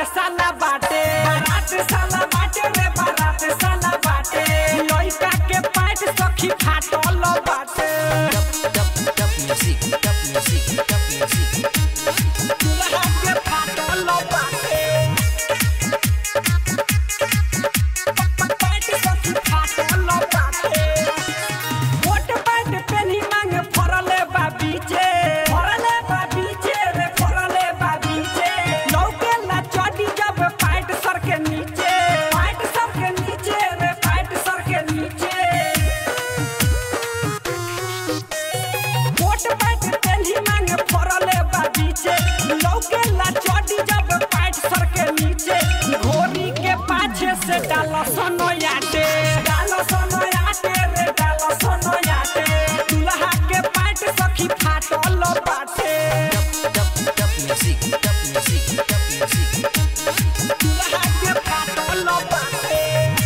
साला बाटे बारात साला बाटे रे बारात साला बाटे लइका के पैंट सखी फाटल बाटे दुल्हा के फाटल बाटे पैंट सखी फाटल बाटे मोट पैंट पेनी मांग फरले बा बीचे फरले बा बीचे रे फरले बा बीचे लौके ला चढ़ी जब पैंट सर के नीचे पैंट सर के नीचे रे पैंट सर के नीचे मोट पैंट पेनी मांग फरले बा बीचे लौके ला चढ़ी जब पैंट सर के नीचे घोड़ी के पाछे से डाल सोनो याटे डाल सोनो याटे रे डाल सोनो याटे दुल्हा के पैंट सखी फाटल बाटे दुल्हा के फाटल बाटे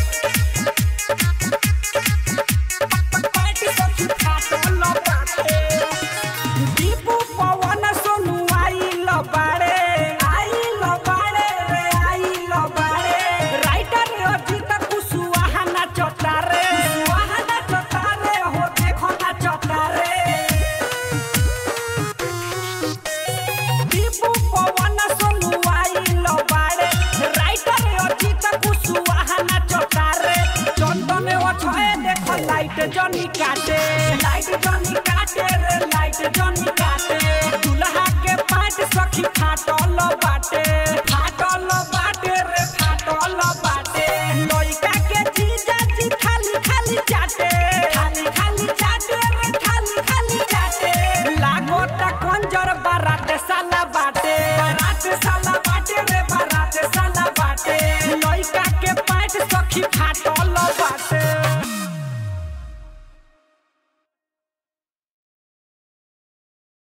पैंट सखी फाटल बाटे दीपू पवन सोनू आइल बाड़े आइल बाड़े रे आइल बाड़े राइटर अजित कुशवाहा नाचता रे कुशवाहा नाचता रे हो देखो नाचता रे दीपू पवन सोनू आइल बाड़े राइटर अजित कुशवाहा नाचता रे चंदन ओछे देखो लाइट जनी काटे लाइट जनी काटे रे लाइट जनी काटे दुल्हा के पाट सखी फाटल बाटे फाटल बाटे रे फाटल बाटे लइका के जीजा जी खाली खाली चाटे खाली खाली चाटे रे खाली खाली चाटे लागोता कंजर बारात